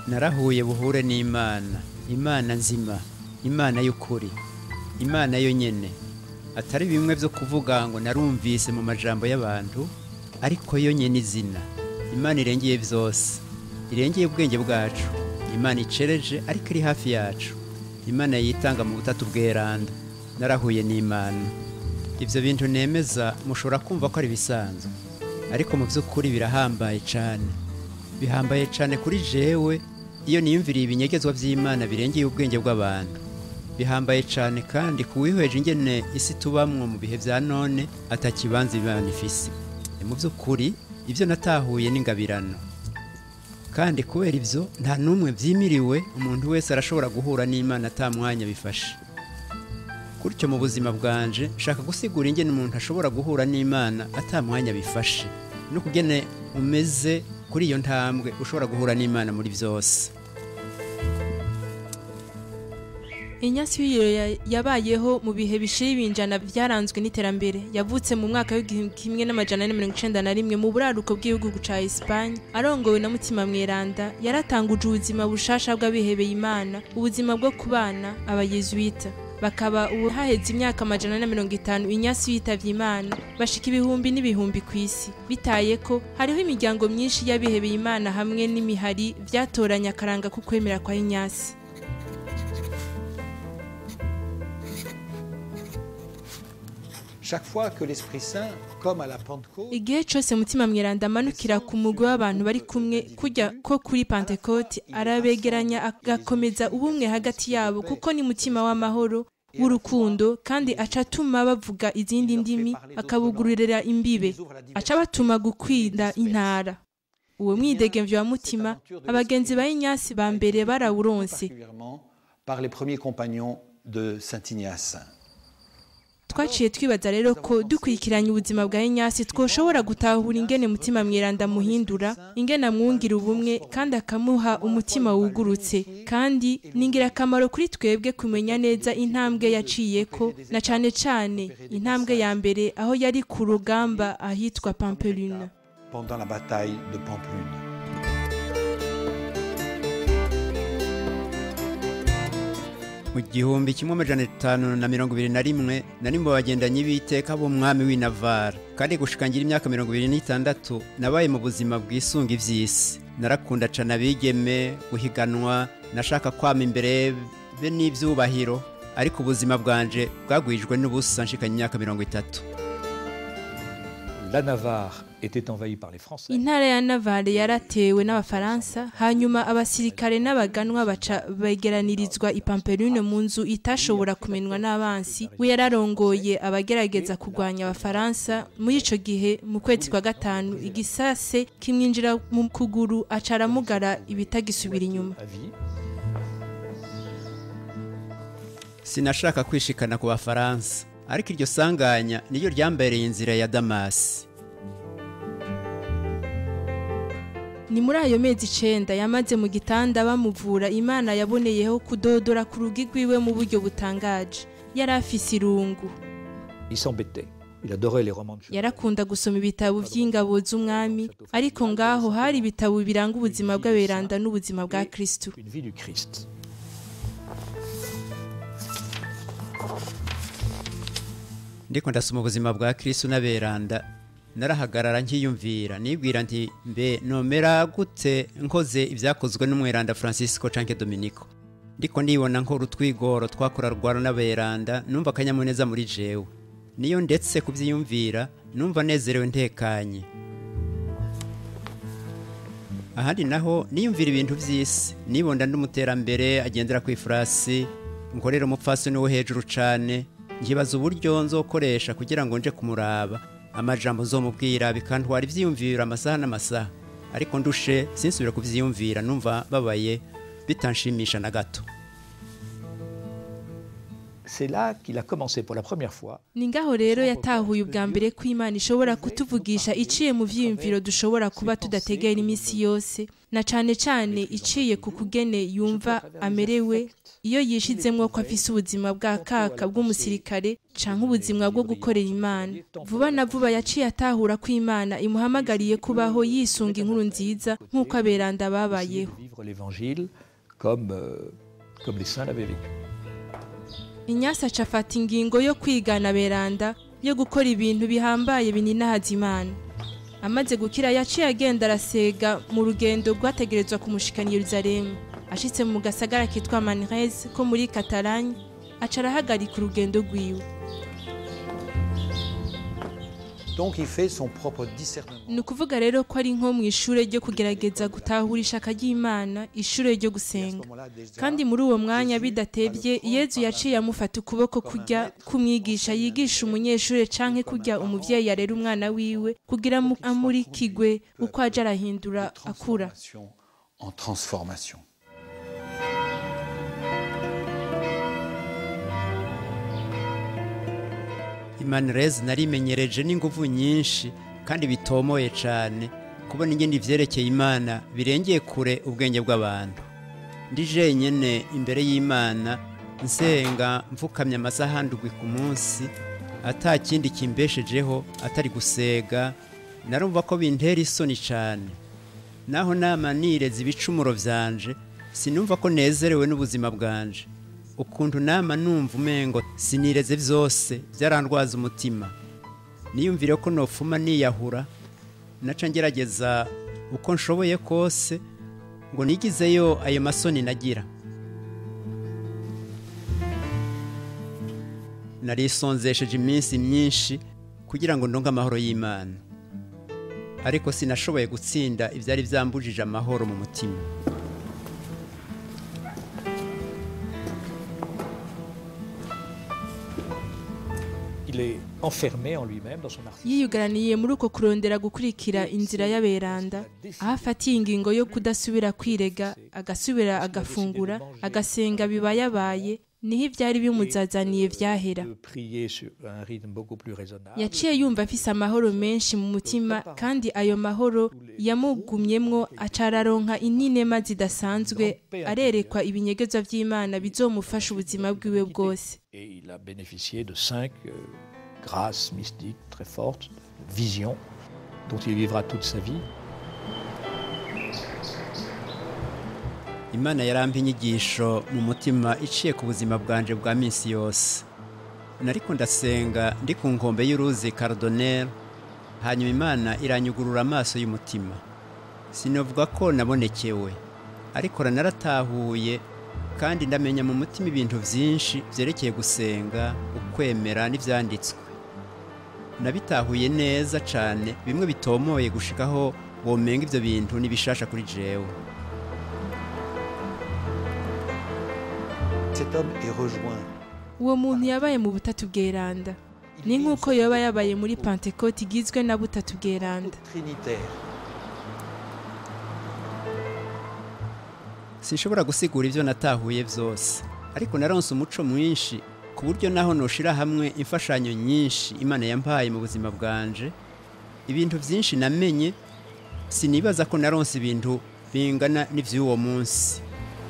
narahuye buhure n'imana imana nzima imana y'ukuri imana yo nyene atari bimwe byo kuvuga ngo narumvise mu majambo y'abantu ariko yo nyene izina imana irengeye byose irengeye ubwenge bwacu imana icereje ariko iri hafi yacu imana yitanga mu butatu bweranda narahuye n'imana ibyo bintu nemeza mushobora kumva ko ari ibisanzwe ariko mu by'ukuri birahambaye cyane bihambaye cyane kuri jewe iyo niyumviriye ibinyegezwa by'imana birengeye ubwenge bw'abantu bihambaye cyane kandi kuwihweje ingene isi tubamwo mu bihe bya none atakibanza imana ifise mu by'ukuri ibyo natahuye n'ingabirano kandi kubera ibyo nta n'umwe byimiriwe umuntu wese arashobora guhura n'imana atamwanya bifashe gutyo mu buzima bwanje nshaka gusigura ingene umuntu ashobora guhura n'imana atamwanya bifashe no kugene umeze kuri iyo ntambwe ushobora guhura n'imana muri byose inyasi y'iyo yabayeho mu bihe bishira ibinjana byaranzwe n'iterambere yavutse mu mwaka w'igihumbi kimwe n'amajana ane mirongo icenda na rimwe mu buraruko bw'igihugu ca Espagne arongowe na mutima mweranda yaratanguje ubuzima bushasha bw'abihebeye imana ubuzima bwo kubana abayezuwita bakaba ubu haheze imyaka amajana na mirongo itanu inyasi yitavye imana bashika ibihumbi n'ibihumbi ku isi bitaye ko hariho imiryango myinshi y'abihebeye imana hamwe n'imihari vyatoranye akaranga ko kwemera kwa inyasi Chaque fois que l'Esprit Saint, comme à la Pentecôte, igihe cose mutima mweranda amanukira ku mugwi w'abantu bari kumwe kujya ko kuri pantekoti arabegeranya agakomeza ubumwe hagati yabo kuko ni mutima w'amahoro w'urukundo kandi aca atuma bavuga izindi ndimi akabugururira imbibe aca batuma gukwinda intara uwo mwidegemvyo wa mutima abagenzi ba inyasi ba mbere barawuronse particulièrement par les premiers compagnons de Saint Ignace. twaciye twibaza rero ko dukurikiranye ubuzima bwa inyasi twoshobora gutahura ingene mutima mweranda muhindura ingene amwungira ubumwe kandi akamuha umutima wugurutse kandi ni ingirakamaro kuri twebwe kumenya neza intambwe yaciyeko na cane cane intambwe ya mbere aho yari ku rugamba ahitwa pampelune pendant la bataille de Pamplune. mu gihumbi kimwe amajana atanu na mirongo ibiri na rimwe nari mu bagendanyi b'iteka b'umwami w'i Navarre kandi gushikangira imyaka mirongo ibiri n'itandatu nabaye mu buzima bwisunga ivy'isi narakunda cane abigeme guhiganwa nashaka kwama imbere be n'ivyubahiro ariko ubuzima bwanje bwagwijwe n'ubusa nshikanye imyaka mirongo itatu La Navarre était envahie par les Français. intara ya navale yaratewe n'abafaransa hanyuma abasirikare n'abaganwa baca begeranirizwa i pampelune mu nzu itashobora kumenwa n'abansi we yararongoye abagerageza kurwanya abafaransa muri ico gihe mu kwezi kwa gatanu igisase kimwinjira mu kuguru aca aramugara ibitagisubira inyuma À vie. sinashaka kwishikana ku bafaransa ariko iryo sanganya niryo ryambereye inzira ya damasi ni muri ayo mezi icenda yamaze mu gitanda bamuvura imana yaboneyeho kudodora ku rugi rwiwe mu buryo butangaje yari afise irungu Il s'embêtait. Il adorait les romans de cheval. yarakunda gusoma ibitabo vy'ingabo z'umwami ariko ngaho hari ibitabo biranga ubuzima bw'aberanda n'ubuzima bwa kristu Une vie du Christ. ndiko ndasoma ubuzima bwa kristu n'aberanda narahagarara nkiyumvira nibwira nti mbe nomera gute nkoze ibyakozwe n'umweranda francisco canke dominico ndiko ndibona nkora utwigoro twakora rwara n'aberanda numva akanyamuneza muri jewe niyo ndetse kuvyiyumvira numva nezerewe ntekanye ahandi naho niyumvira ibintu vy'isi nibonda ndumuterambere agendera kw'ifurasi nkorera umupfasoni wo hejuru cane nkibaza uburyo nzokoresha kugira ngo nje kumuraba amajambo nzomubwira bikantwara ivyiyumviro amasaha n'amasaha ariko ndushe sinsubira kuvyiyumvira numva babaye bitanshimisha na gato c'est là qu'il a commencé pour la première fois ni ngaho rero yatahuye ubwa mbere ko imana ishobora kutuvugisha iciye mu vyiyumviro dushobora kuba tudategera iminsi yose na cane cane iciye ku kugene yumva amerewe iyo yishizemwo ko afise ubuzima bwa kaka bw'umusirikare canke ubuzima bwo gukorera imana vuba na vuba yaciye atahura ko imana imuhamagariye kubaho yisunga inkuru nziza nk'uko aberanda babayeho vivre l'évangile comme, euh, comme les saints l'avaient vécu. inyasi aca afata ingingo yo kwigana beranda yo gukora ibintu bihambaye bininahaza imana amaze gukira yaciye agenda arasega mu rugendo rwategerezwa kumushikana i yeruzalemu ashitse mu gasagara kitwa manrez ko muri katalanye aca arahagarika urugendo rwiwe Donc il fait son propre discernement. ni ukuvuga rero ko ari nko mu ishure ryo kugerageza gutahura ishaka ry'imana ishure ryo gusenga kandi muri uwo mwanya bidatevye yezu yaciye amufata ukuboko kurya kumwigisha yigisha umunyeshure canke kurya umuvyeyi arera umwana wiwe kugira mu- amurikigwe uko aja arahindura akura Transformation en transformation. imanirezi narimenyereje n'inguvu nyinshi kandi bitomoye cyane kubona ingene ivyerekeye imana birengeye kure ubwenge bw'abantu ndi jenyene imbere y'imana nsenga mfukamye amasaha ndwi ku munsi ata kindi kimbeshejeho atari gusega narumva ko bintera isoni cyane naho nama nireza ibicumuro vyanje sinumva ko nezerewe n'ubuzima bwanje ukuntu nama numva umengo sinireze vyose vyarandwaza umutima niyumvire ko nofuma niyahura naca ngerageza uko nshoboye kose ngo nigizeyo ayo masoni nagira narisonzesheje iminsi myinshi kugira ngo ndonke amahoro y'imana ariko sinashoboye gutsinda ivyari vyambujije amahoro mu mutima Il est enfermé en lui-même dans son narcissisme. yiyugaraniye muri uko kurondera gukurikira inzira y'aberanda aho afatiye ingingo yo kudasubira kwirega agasubira agafungura agasenga bibayabaye niho ivyari bimuzazaniye vyahera De prier sur un rythme beaucoup plus raisonnable. yaciye yumva afise amahoro menshi mu mutima kandi ayo mahoro yamugumyemwo aca araronka ininema zidasanzwe arerekwa ibinyegezwa vy'imana bizomufasha ubuzima bwiwe bwose Et il a bénéficié de cinq euh, grâces mystiques très fortes, visions, dont il vivra toute sa vie. imana yarampa inyigisho mu mutima iciye ku buzima bwanje bwa minsi yose nariko ndasenga ndi ku nkombe y'uruzi karodoneri hanyuma imana iranyugurura amaso y'umutima sinavuga ko nabonekewe ariko naratahuye kandi ndamenya mu mutima ibintu byinshi byerekeye gusenga ukwemera n'ibyanditswe nabitahuye neza cyane bimwe bitomoye gushikaho womenga ibyo bintu n'ibishasha kuri jewe Cet homme est rejoint uwo muntu yabaye mu butatu bweranda ni nk'uko yoba yabaye muri pantekoti igizwe na butatu bweranda trinitaire. sinshobora gusigura ibyo natahuye byose ariko naronse umuco mwinshi ku buryo naho noshira hamwe imfashanyo nyinshi imana yampaye mu buzima bwanje ibintu byinshi namenye sinibaza ko naronse ibintu bingana n'ivy'uwo munsi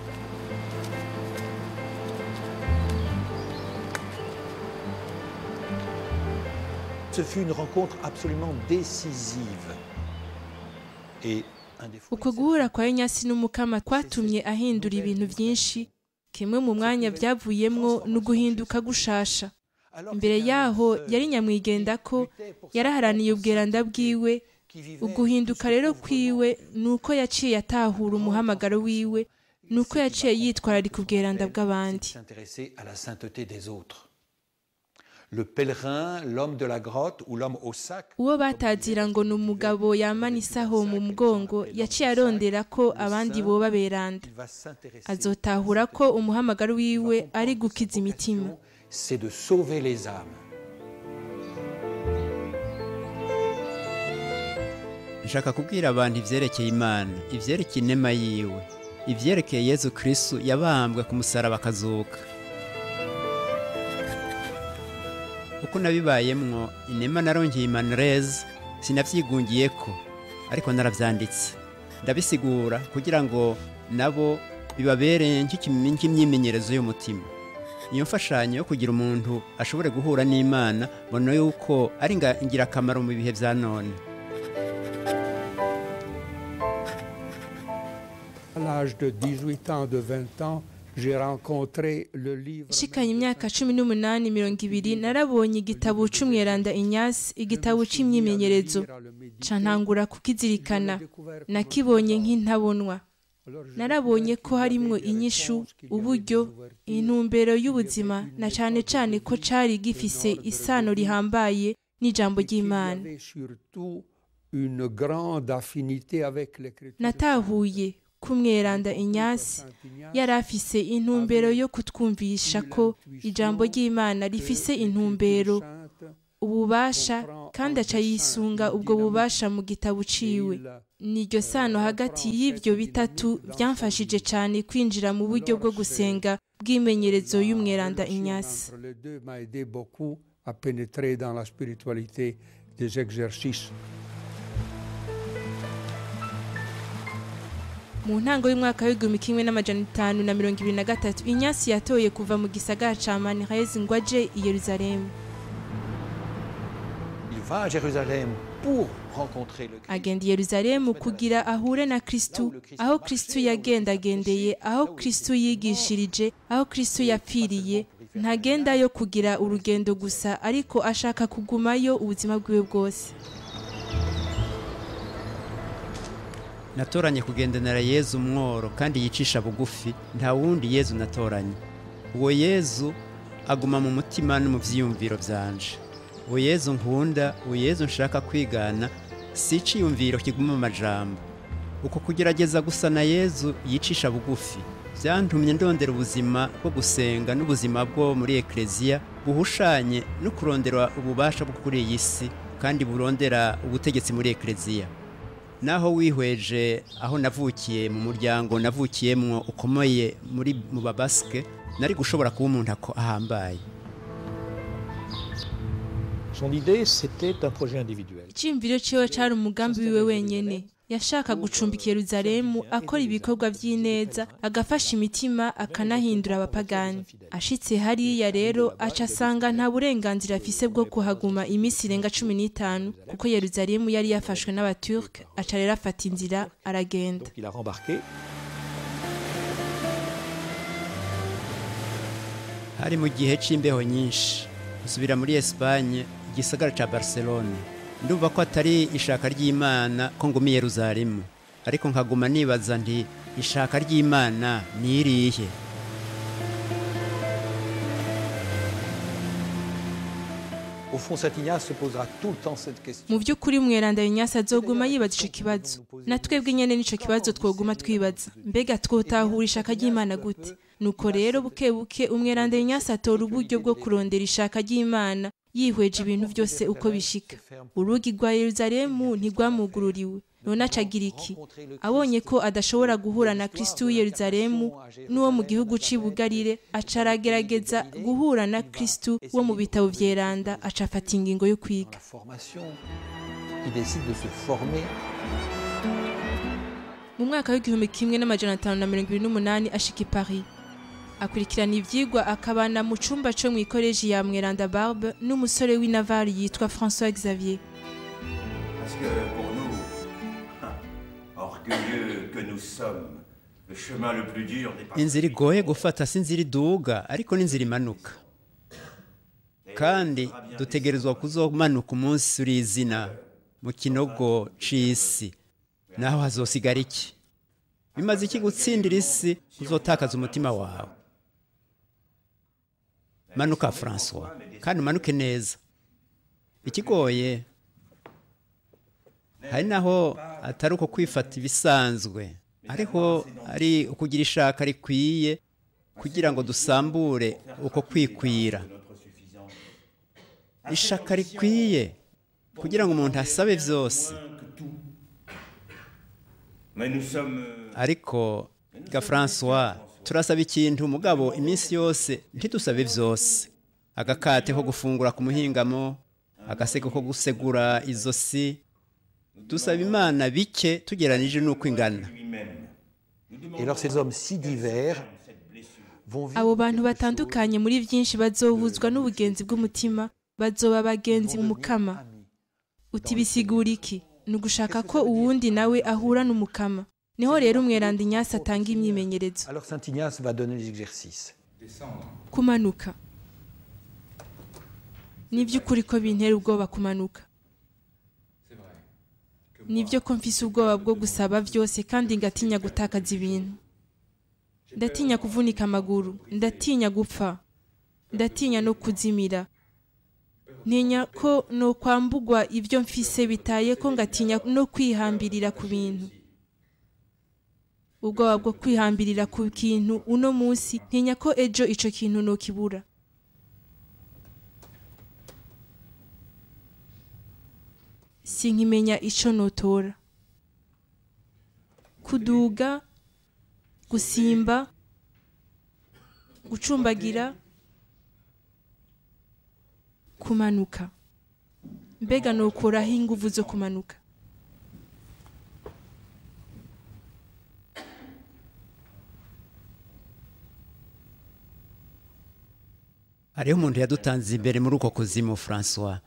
Ce fut une rencontre absolument décisive. Et un des fruits uko de cette guhura kwa Enyasi n'umukama kwatumye ahindura ibintu byinshi kimwe mu mwanya byavuyemwo ni uguhinduka gushasha Alors imbere qu'il y a un yaho seul yari nyamwigenda ko luttait pour sa yaraharaniye ubweranda bwiwe qui vivait uguhinduka tout ce rero pauvre kwiwe ni uko yaciye atahura umuhamagaro wiwe ni uko yaciye yitwararika ubweranda bw'abandi s'intéresser à la sainteté des autres. Le pèlerin, l'homme de la grotte ou l'homme au sac, uwo batazira ngo ni umugabo yamana isaho mu mugongo yaciye arondera ko abandi boba beranda il va s'intéresser. azotahura ko umuhamagaro wiwe ari gukiza imitima C'est de sauver les âmes. nshaka kubwira abantu ivyerekeye imana ivyerekeye inema yiwe ivyerekeye yezu kristu yabambwe ku musaraba akazuka uko nabibayemwo inema narongeye imanreze sinavyigungiye ko ariko naravyanditse ndabisigura kugira ngo nabo bibabere nk'imyimenyerezo y'umutima iyo mfashanyo yo kugira umuntu ashobore guhura n'imana mbona yuko ari ingirakamaro mu bihe vya none À l'âge de 18 ans, de 20 ans, j'ai rencontré le livre. nshikanye imyaka cumi n'umunani mirongo ibiri narabonye igitabo c'umweranda inyasi igitabo c'imyimenyerezo ca ntangura kukizirikana nakibonye nk'intabonwa narabonye ko harimwo inyishu uburyo intumbero y'ubuzima na cane cane ko cari gifise isano rihambaye n'ijambo Il y ry'imana avait surtout une grande affinité avec l'écriture. natahuye ko umweranda inyasi yari afise intumbero yo kutwumvisha ko ijambo ry'imana rifise intumbero ububasha kandi aca yisunga ubwo bubasha mu gitabo ciwe niryo sano hagati y'ivyo bitatu vyamfashije cane kwinjira mu buryo bwo gusenga bw'imenyerezo y'umweranda inyasi Entre les deux m'a aidé beaucoup à pénétrer dans la spiritualité des exercices. mu ntango y'umwaka w'igihumbi kimwe n'amajana itanu na mirongo ibiri na gatatu inyasi yatoye kuva mu gisagara ca manrez ngo aje i yeruzalemu Il va à Jérusalem pour rencontrer le Christ. agenda i yeruzalemu kugira ahure na kristu aho kristu yagendagendeye aho kristu yigishirije aho kristu yapfiriye ntagendayo kugira urugendo gusa ariko ashaka kugumayo ubuzima bwiwe bwose natoranye kugendanira yezu umworo kandi yicisha bugufi nta wundi yezu natoranye uwo yezu aguma mu mutima no mu vyiyumviro vyanje uwo yezu nkunda uwo yezu nshaka kwigana si iciyumviro kiguma mu majambo uko kugerageza gusa na yezu yicisha bugufi vyantumye ndondera ubuzima bwo gusenga n'ubuzima bwo muri ekleziya buhushanye no kurondera ububasha bwo kuri iyi si kandi burondera ubutegetsi muri ekleziya naho wihweje aho navukiye mu muryango navukiyemwo ukomeye muri mu babaske nari gushobora kuba umuntu ako ahambaye Son idée, c'était un projet individuel. iciyumviro ciwe cari umugambi wiwe wenyene yashaka gucumbika yeruzalemu akora ibikorwa vy'ineza agafasha imitima akanahindura abapagani ashitse hariya rero aca asanga nta burenganzira afise bwo kuhaguma iminsi irenga cumi n'itanu kuko yeruzalemu yari yafashwe n'abaturk aca rero afata inzira aragenda Donc il a rembarqué. hari mu gihe c'imbeho nyinshi nsubira muri Espagne igisagara ca Barcelone ndumva ko atari ishaka ry'Imana ko nguma i Yerusalemu ariko nkaguma nibaza nti ishaka ry'Imana ni irihe Au fond, Saint Ignace se posera tout le temps cette question. mu by'ukuri umweranda inyasi azoguma yibaza ico kibazo na twebwe nyene nico kibazo twoguma twibaza mbega twotahura ishaka ry'imana gute nuko rero buke buke umweranda inyasi atora uburyo bwo kurondera ishaka ry'imana yihweje ibintu byose uko bishika urugi rwa yeruzalemu ntirwamugururiwe none acagira iki abonye ko adashobora guhura na kristu w'i yeruzalemu n'uwo mu gihugu c'i bugarire aca aragerageza guhura na kristu wo mu bitabo vyeranda aca afata ingingo yo kwiga La formation, il décide de se former mu mwaka w'igihumbi kimwe n'amajana atanu na mirongo ibiri n'umunani ashika i paris akurikirana ivyigwa akabana mu cumba co mw'ikoreji ya mweranda barbe n'umusore w'i navari yitwa françois xavier Parce que pour nous, orgueilleux que nous sommes, le chemin le plus dur n'est pas inzira igoye gufata si inzira iduga ariko n'inzira imanuka kandi dutegerezwa kuzomanuka umunsi uri izina mu kinogo c'isi naho hazosigara iki bimaze iki gutsindira isi uzotakaza umutima wawe manuka francois kandi umanuke neza ikigoye hari naho atari uko kwifata ibisanzwe ariko ari ukugira ishaka rikwiye kugira ngo dusambure uko kwikwira ishaka rikwiye kugira ngo umuntu asabe byose Mais nous sommes euh, ariko ga francois turasaba ikintu mugabo iminsi yose ntidusabe byose agakate ko gufungura ku muhingamo agasego ko gusegura izosi dusaba imana bike tugeranije n'uko ingana Et alors ces hommes si divers vont vivre abo bantu batandukanye muri byinshi bazohuzwa n'ubugenzi bw'umutima bazoba abagenzi mu mukama uti bisigura iki ni ugushaka ko uwundi nawe ahura n'umukama niho rero umweranda inyasi atanga imyimenyerezo Alors Saint Ignace va donner les exercices. kumanuka ni by'ukuri ko bintera ubwoba kumanuka ni byo ko mfise ubwoba bwo gusaba byose kandi ngatinya gutakaza ibintu ndatinya kuvunika amaguru ndatinya gupfa ndatinya no kuzimira ntinya ko no kwambugwa ibyo mfise bitaye ko ngatinya no kwihambirira ku bintu ubwoba bwo kwihambirira ku kintu uno munsi ntinya ko ejo ico kintu nokibura sinkimenya ico notora kuduga gusimba gucumbagira kumanuka mbega nokuraho inguvu zo kumanuka hariho umuntu yadutanze imbere muri uko kuzimu francois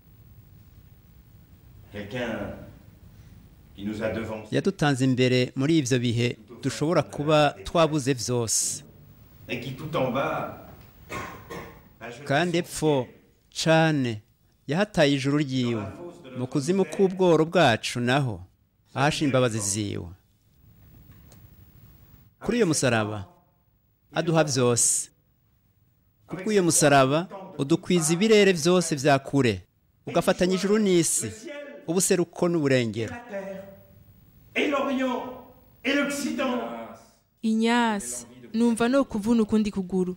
Quelqu'un qui nous a devancés yadutanze imbere muri ibyo bihe dushobora kuba twabuze byose et qui tout en bas a jeté kandi son epfo cane yahataye ijuru ryiwe mu kuzimu k'ubworo bwacu naho ahasha imbabazi ziwe kuri iyo musaraba aduha byose kubw'uyo musaraba udukwiza ibirere byose bya kure ugafatanya ijuru n'isi ubuseruko n'uburengero et l'Orient et l'Occident. inyasi numva no kuvuna ukundi kuguru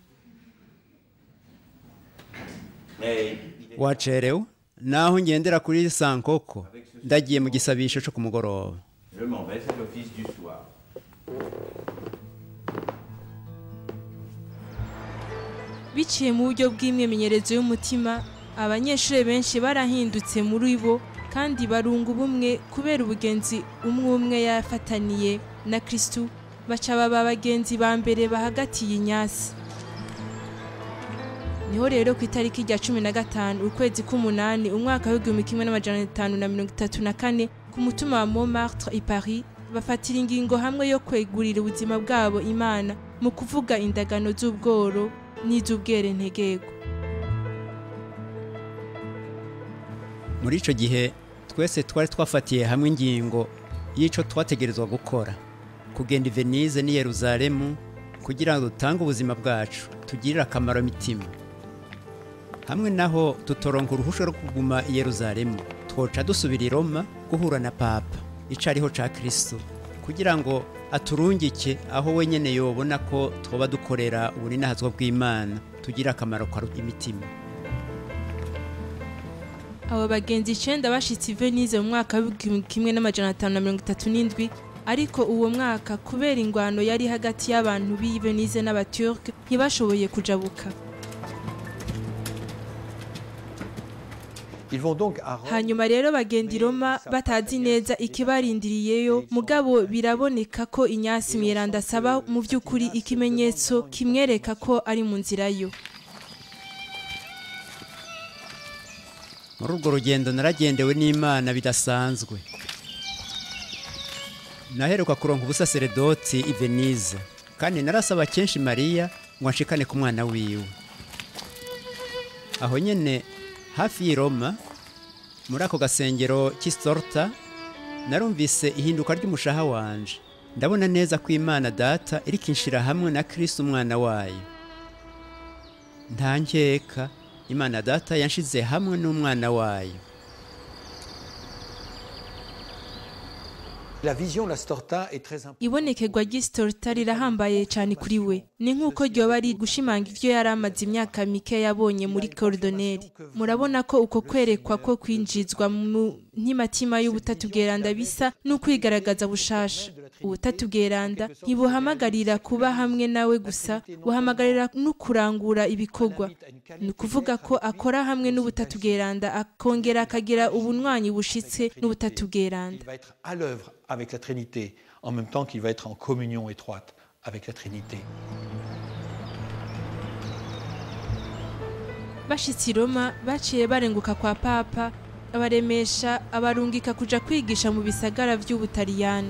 Mais wacerewe naho ngendera kuri sankoko ndagiye mu gisabisho cyo ku mugoroba je m'en vais, c'est l'office du soir. biciye mu buryo bw'imyimenyerezo y'umutima abanyeshuri benshi barahindutse muri bo kandi barunga ubumwe kubera ubugenzi umwe umwe yafataniye na kirisitu baca baba abagenzi ba mbere bahagatiye inyasi niho rero ku itariki rya cumi na gatanu ukwezi k'umunani umwaka w'igihumbi kimwe n'amajana atanu na mirongo itatu na kane ku mutima wa montmartre i paris bafatira ingingo hamwe yo kwegurira ubuzima bwabo imana mu kuvuga indagano z'ubworo n'iz'ubwerentegego muri icyo gihe twese twari twafatiye hamwe ingingo y'icyo twategerezwa gukora kugenda i venise n'i yeruzalemu kugira ngo dutange ubuzima bwacu tugirire akamaro imitima hamwe naho tutoronka uruhushya rwo kuguma i yeruzalemu twoca dusubira i roma guhura na papa icariho ca kristo kugira ngo aturungike aho wenyene yobona ko twoba dukorera ubuninahazwa bw'imana tugira akamaro kwa imitima abo bagenzi icenda bashitse i venise mu mwaka w'igihumbi kimwe n'amajana atanu na mirongo itatu n'indwi ariko uwo mwaka kubera ingwano yari hagati y'abantu b'i venise n'abaturke ntibashoboye kujabuka Ils vont donc à Rome. hanyuma rero bagenda i roma batazi neza ikibarindiriyeyo mugabo biraboneka ko inyasi mweranda asaba mu by'ukuri ikimenyetso kimwereka ko ari mu nzira yo muri urwo rugendo naragendewe n'imana bidasanzwe naheruka kuronka ubusaseredoti i venise kandi narasaba kenshi mariya ngo anshikane ku mwana wiwe aho nyene hafi y'i roma muri ako gasengero k'isitorta narumvise ihinduka ry'umushaha wanje ndabona neza ko imana data iri kinshira hamwe na kristo umwana wayo nta nkeka imana data yanshize hamwe n'umwana wayo La vision, la storta, est très importante. ibonekerwa ry'isitorita rirahambaye cyane kuri we ni nk'uko ryoba ari gushimanga ibyo yari amaze imyaka mike yabonye muri korodoneri murabona ko uko kwerekwa ko kwinjizwa mu ntimatima y'ubutatu bweranda bisa n'ukwigaragaza bushasha ubutatu bweranda ntibuhamagarira kuba hamwe nawe gusa buhamagarira no kurangura ibikorwa ni ukuvuga ko akora hamwe n'ubutatu bweranda akongera akagira ubunywanyi bushitse n'ubutatu bweranda Il va être à l'œuvre avec la Trinité, en même temps qu'il va être en communion étroite avec la Trinité. bashitse i roma baciye barenguka kwa papa abaremesha abarungika kuja kwigisha mu bisagara vy'ubutaliyani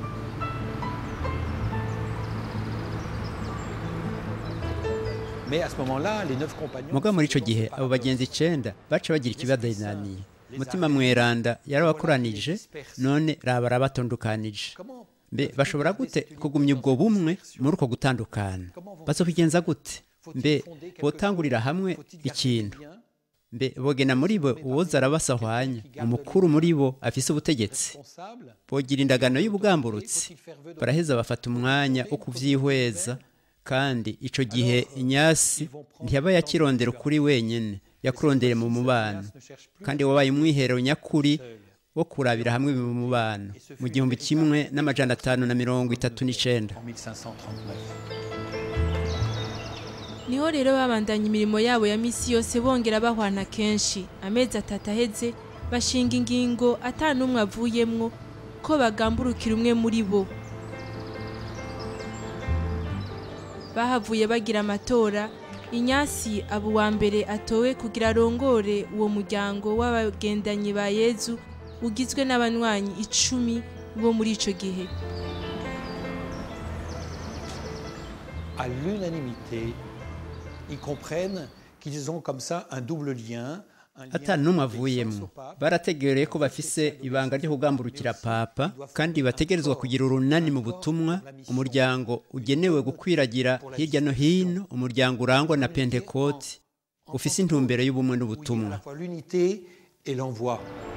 Mais à ce moment-là, les neuf compagnons. muga muri ico sont gihe par abo bagenzi icenda baca bagira ikibadayinaniye umutima mweranda yarabakoranije none raba arabatondukanije Comment mbe bashobora gute kugumya ubwo bumwe muri uko gutandukana bazobigenza gute mbe botangurira hamwe ikintu mbe bogena muri bo uwoza arabasahwanya umukuru muri bo afise ubutegetsi responsable bogira indagano y'ubugamburutsi baraheza bafata umwanya wo kuvyihweza kandi ico gihe inyasi ntiyaba yakirondera ukuri wenyene yakurondere mu mubano kandi wabaye umwiherero nyakuri wo kurabira hamwe mu mubano mu gihumbi kimwe n'amajana atanu na mirongo itatu n'icenda en 1539. niho rero babandanya imirimo yabo ya misi yose bongera bahwana kenshi amezi atatu aheze bashinga ingingo ata n'umwe avuyemwo ko bagamburukira umwe muri bo bahavuye bagira amatora inyasi aba uwa mbere atowe kugira arongore uwo muryango w'abagendanyi ba yezu ugizwe n'abanywanyi icumi bo muri ico gihe À l'unanimité, ils comprennent qu'ils ont comme ça un double lien. un lien ata n'umwe avec avuyemwo son pape, barategereye ko bafise ibanga ryo kugamburukira papa kandi bategerezwa kugira urunani mu butumwa umuryango ugenewe gukwiragira hirya no hino umuryango urangwa na pentekoti ufise intumbero y'ubumwe à n'ubutumwa la fois l'unité et l'envoi.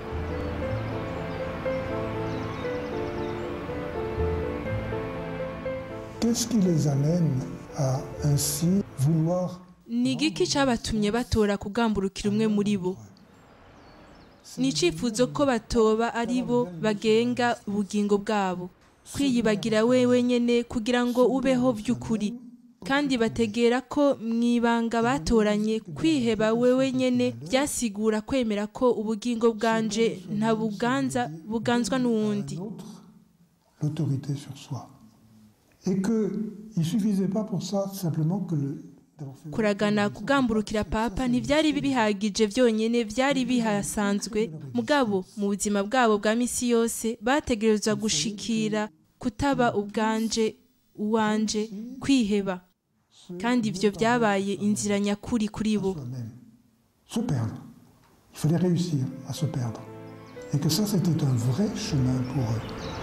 Qu'est-ce qui les amène à ainsi vouloir ni igiki cyabatumye batora kugamburukira umwe muri bo ni icyifuzo ko batoba ari bo bagenga ubugingo bwabo kwiyibagira wewe nyene kugira ngo ubeho by'ukuri kandi bategera ko mu ibanga batoranye kwiheba wewe nyene byasigura kwemera ko ubugingo bwanje ntabuganza buganzwa n'uwundi autre l'autorité sur soi Et qu'il ne suffisait pas pour ça simplement que le, d'avoir fait kuragana kugamburukira papa ntibyari bihagije byonyine byari bihasanzwe mugabo mu buzima bwabo bwa misi yose bategerezwa gushikira kutaba ubwanje uwanje kwiheba kandi ibyo byabaye inzira nyakuri kuri bo soi-même, se perdre. Il fallait réussir à se perdre. Et que ça, c'était un vrai chemin pour eux.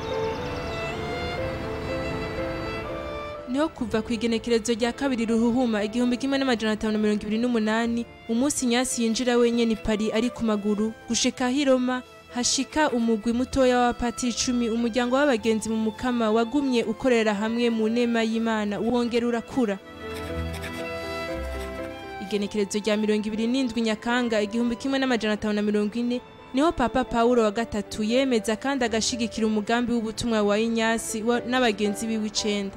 niho kuva ku igenekerezo rya kabiri ruhuhuma igihumbi kimwe n'amajana atanu na mirongo ibiri n'umunani umunsi nyasi yinjira wenyine i pari ari ku maguru gushika aho i Roma hashika umugwi mutoya w'abapatiri icumi umuryango w'abagenzi mu mukama wagumye ukorera hamwe mu nema y'imana wongera urakura igenekerezo rya mirongo ibiri n'indwi nyakanga igihumbi kimwe n'amajana atanu na mirongo ine niho papa pawulo wa gatatu yemeza kandi agashigikira umugambi w'ubutumwa wa inyasi wa- n'abagenzi biwe icenda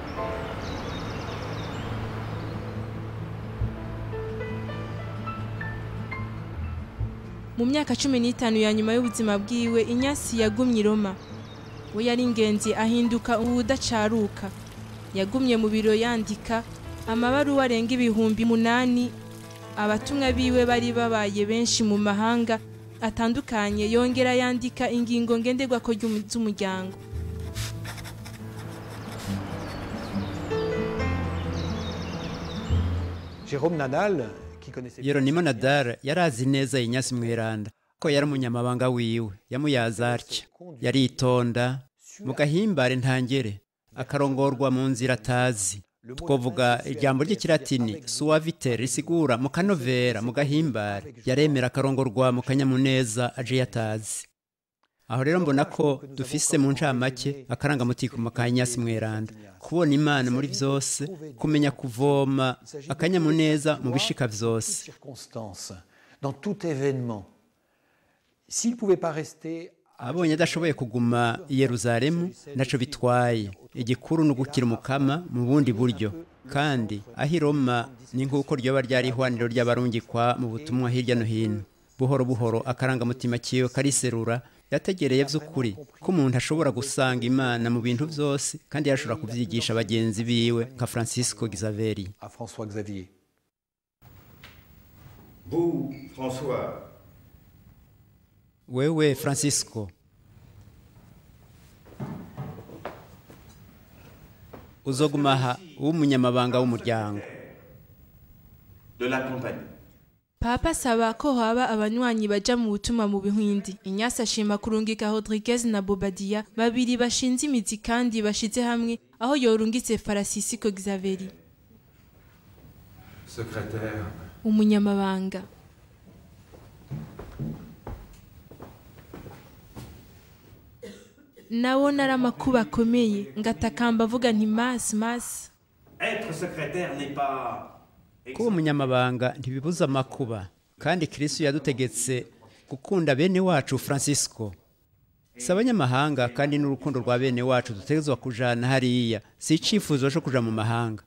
mu myaka cumi n'itanu ya nyuma y'ubuzima bwiwe inyasi yagumye i roma we yari ingenzi ahinduka ubudacaruka yagumye mu biro yandika amabaruwa arenga ibihumbi munani abatumwa biwe bari babaye benshi mu mahanga atandukanye yongera yandika ingingo ngenderwako ry'umu- z'umuryango Jérôme Nadal, qui connaissait bien yeronimo nadara yari azi neza inyasi mweranda ko yari umunyamabanga wiwe yamuyaza atya yaritonda mu gahimbare ntangere akarongorwa mu nzira atazi twavuga ijambo ry'ikilatini suavite risigura mu kanovera mu gahimbare yaremera akarongorwa mu kanyamuneza aje yatazi aho rero mbona ko dufise mu ncamake akarangamutima ka nyasi mweranda kubona imana muri byose kumenya kuvoma akanyamuneza mu bishika byose circonstance, dans tout événement. S'il ne pouvait pas rester abonye adashoboye kuguma i yeruzalemu ntaco bitwaye igikuru ni ugukira umukama mu bundi buryo kandi aho i roma ni nk'uko ryoba ryari ihwaniro ry'abarungikwa mu butumwa hirya no hino buhoro buhoro akarangamutima kiwe kariserura yategereye by'ukuri ko umuntu ashobora gusanga imana mu bintu byose kandi yashobora kubyigisha bagenzi biwe nka francisco gizaveri à François Xavier. Vous, François, wewe francisco uzoguma aha w'umunyamabanga w'umuryango de la compagnie. papa asaba ko haba abanywanyi baja mu butumwa mu bihwindi inyasi ashima kurungika rodriguez na bobadiya babiri bashinze imizi kandi bashize hamwe aho yorungitse farasisiko xaveri Secrétaire, umunyamabanga nawo nari amakuba akomeye ngatakamba avuga nti masi masi être secrétaire n'est pas... kuba umunyamabanga ntibibuza amakuba kandi kirisitu yadutegetse gukunda bene wacu francisco si abanyamahanga kandi n'urukundo rwa bene wacu dutegerezwa kujana hariya si icyifuzo cyo kuja mu mahanga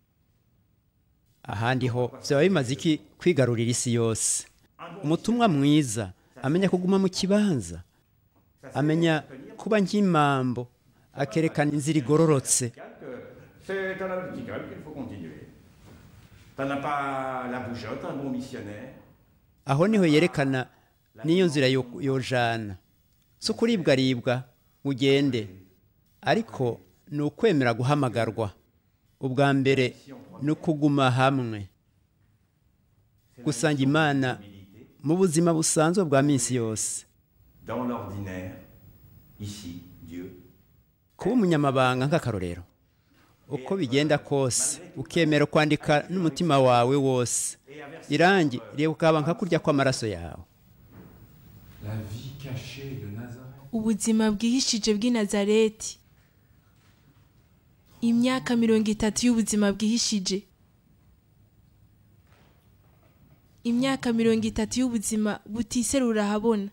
ahandi ho byaba bimaze iki kwigarurira isi yose umutumwa mwiza amenya kuguma mu kibanza amenya kuba nk'impambo akerekana inzira igororotse C'est dans la verticale qu'il faut continuer. T'en as pas la bougeotte, un bon missionnaire. aho niho yerekana n'iyo nzira yo- yojana si ukuribwaribwa ugende ariko ni ukwemera guhamagarwa ubwa mbere ni ukuguma hamwe gusanga imana mu buzima busanzwe bwa minsi yose Dans l'ordinaire, ici, Dieu. kuba umunyamabanga nk'akarorero uko bigenda kose ukemera kwandika n'umutima wawe wose irangi reba ukaba nka kurya kw'amaraso yawe La vie cachée de Nazareth. ubuzima bwihishije bw'i nazareti imyaka mirongo itatu y'ubuzima bwihishije imyaka mirongo itatu y'ubuzima butiserura ahabona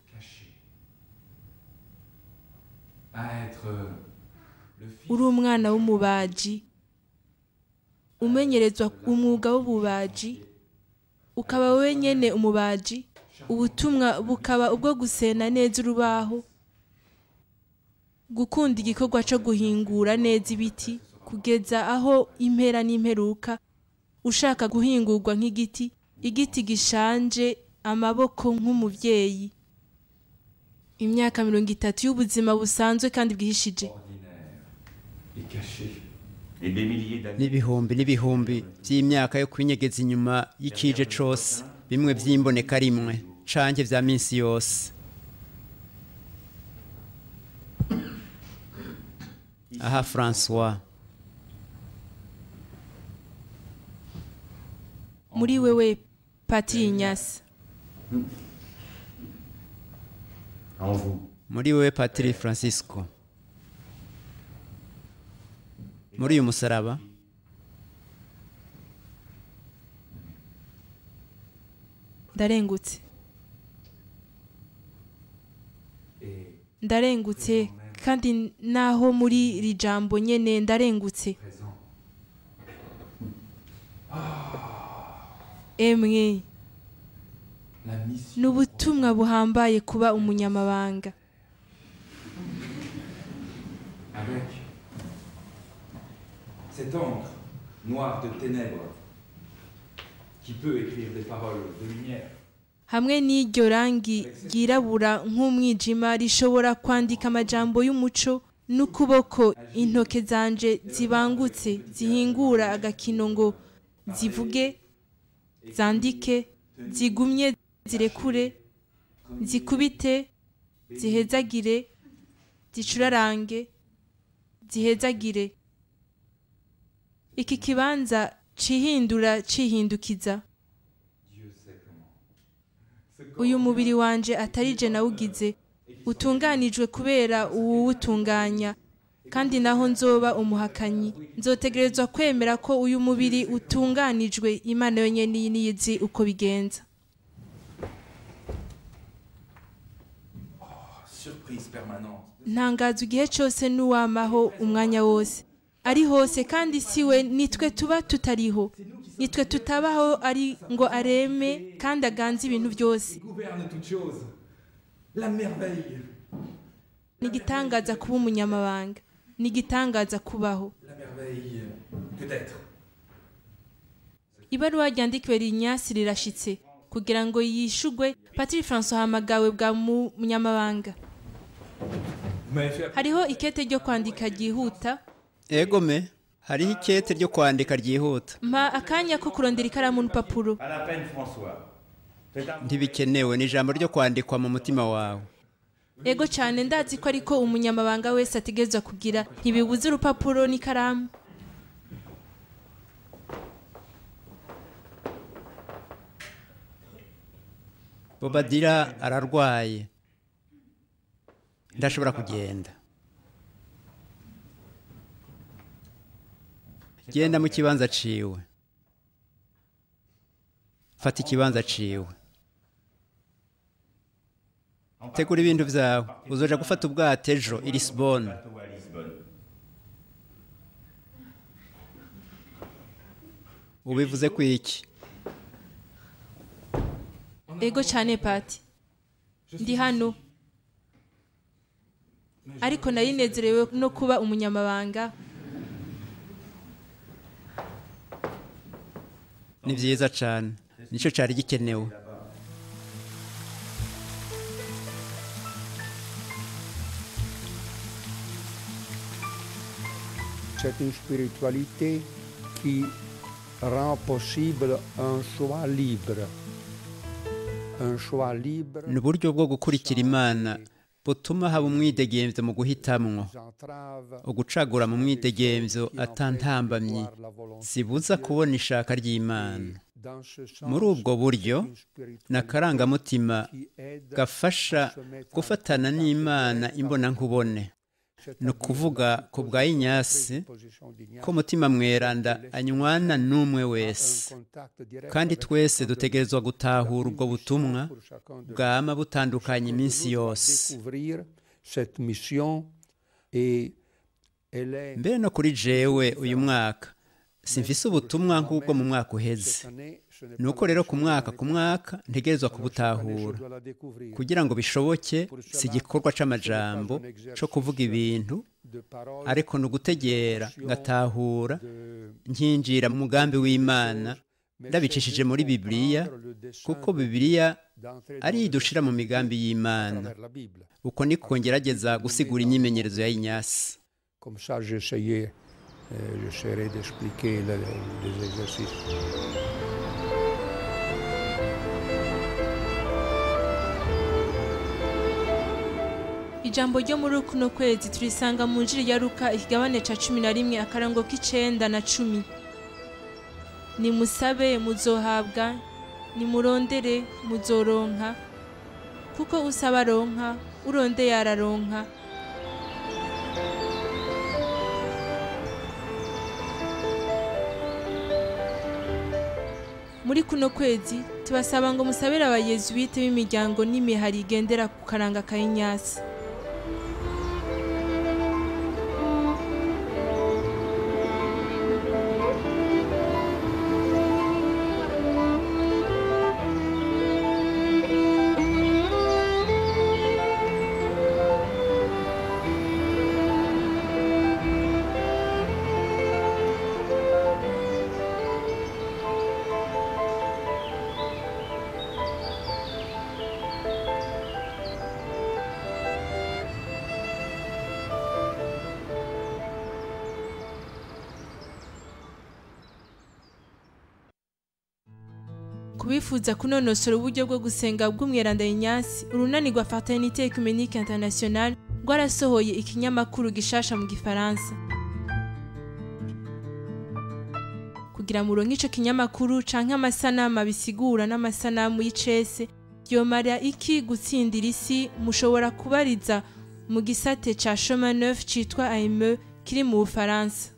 À être euh, le fils uri umwana w'umubaji umenyerezwa umwuga w'ububaji ukaba wowe nyene umubaji ubutumwa bukaba ubwo gusena neza urubaho gukunda igikorwa cyo guhingura neza ibiti kugeza aho impera n'imperuka ushaka guhingurwa nk'igiti igiti gishanje amaboko nk'umubyeyi imyaka mirongo itatu y'ubuzima busanzwe kandi bwihishije et caché. Et des milliers d'années. n'ibihumbi n'ibihumbi by'imyaka yo kwinyegeza inyuma y'ikije cose bimwe by'imboneka rimwe canke vya minsi yose aha francois muri wewe patiri inyasi En vous. muri wewe patiri francisco muri uyu musaraba ndarengutse ndarengutse kandi naho muri iri jambo nyene ndarengutse emwe La mission ni ubutumwa buhambaye kuba umunyamabanga avec cette encre noire de ténèbres qui peut écrire des paroles de lumière. hamwe n'iryo rangi ryirabura nk'umwijima rishobora kwandika amajambo y'umuco n'ukuboko intoke zanje zibangutse zihingura agakino ngo zivuge zandike zigumye zirekure zikubite zihezagire zicurarange zihezagire iki kibanza cihindura cihindukiza uyu mubiri wanje atari je nawugize utunganijwe kubera uwuwutunganya kandi naho nzoba umuhakanyi nzotegerezwa kwemera ko uyu mubiri utunganijwe imana yonyene niyizi uko bigenza prise permanente. ntangazwa igihe cyose n'uwamaho umwanya wose ari hose kandi si we nitwe tuba tutariho nitwe tutabaho ari ngo areme kandi aganze ibintu byose Il gouverne toutes choses. La merveille. ni igitangaza kuba umunyamabanga ni igitangaza kubaho La merveille que d'être. ibaruwa ryandikiwe rinyasi rirashitse kugira ngo yishugwe patiri francois hamagawe bwa munyamabanga Vous m'avez fait hariho ikete ryo kwandika ryihuta egome hariho ikete ryo kwandika ryihuta mpa akanya ko kurondera ikaramu n'urupapuro À la peine, François. C'est un ntibikenewe ni ijambo ryo kwandikwa mu mutima wawe ego cyane ndazi ko ariko umunyamabanga wese ategerezwa kugira ntibibuze urupapuro n'ikaramu bobadira ararwaye ndashobora kugenda genda mu kibanza ciwe fata ikibanza ciwe tegura ibintu vyawe uzoja gufata ubwato ejo i lisbonne bateau à Lisbonne. ubivuze ku iki ego cyane pati ndi hano ariko narinezerewe no kuba umunyamabanga ni vyiza cane nico cari gikenewe C'est une spiritualité qui rend possible un choix libre. Un choix libre. ni uburyo bwo gukurikira imana butuma haba umwidegemvyo mu guhitamwo entrave ugucagura mu mwidegemvyo atantambamyi zibuza kubona ishaka ry'imana dans ce sens muri ubwo buryo une spiritualité ni akarangamutima qui aide gafasha gufatana n'imana imbonankubone ni ukuvuga ku bwa inyasi position d'Ignace, ko umutima mweranda anywana n'umwe un wese contact direct kandi avec twese le dutegerezwa gutahura ubwo butumwa pour chacun de bwama butandukanye iminsi yose découvrir cette mission et elle est mbere no kuri jewe uyu mwaka simfise ubutumwa nk'ubwo mu mwaka uheze cette année, ce n'est ni uko rero ku mwaka ku mwaka ntegerezwa kubutahura pas la découvrir kugira ngo bishoboke si igikorwa c'amajambo co kuvuga ibintu de parole ariko ni ugutegera ngatahura de nkinjira mu mugambi w'imana ndabicishije muri bibiliya le dessein kuko bibiliya d'entrer ari dans idushira mu migambi y'imana vers la Bible. uko niko ngerageza gusigura imyimenyerezo ya inyasi Comme ça, j'essayais, euh, j'essaierai d'expliquer le- les exercices. ijambo ryo muri kuno kwezi turisanga mu njiri ya ruka ikigabane ca cumi na rimwe akarango k'icenda na cumi nimusabe muzohabwa nimurondere muzoronka kuko usaba aronka urondeye araronka muri kuno kwezi tubasaba ngo musabire abayezuwite b'imiryango n'imihari igendera ku karanga ka inyasi kubifuza kunonosora uburyo bwo gusenga bw'umweranda inyasi urunani rwa fraternité ecumenique internationale rwarasohoye ikinyamakuru gishasha mu gifaransa kugira muronke ico kinyamakuru canke amasanamu bisigura n'amasanamu y'icese vyomara iki gutsindira isi mushobora kubariza mu gisate ca chemin neuf citwa AME kiri mu bufaransa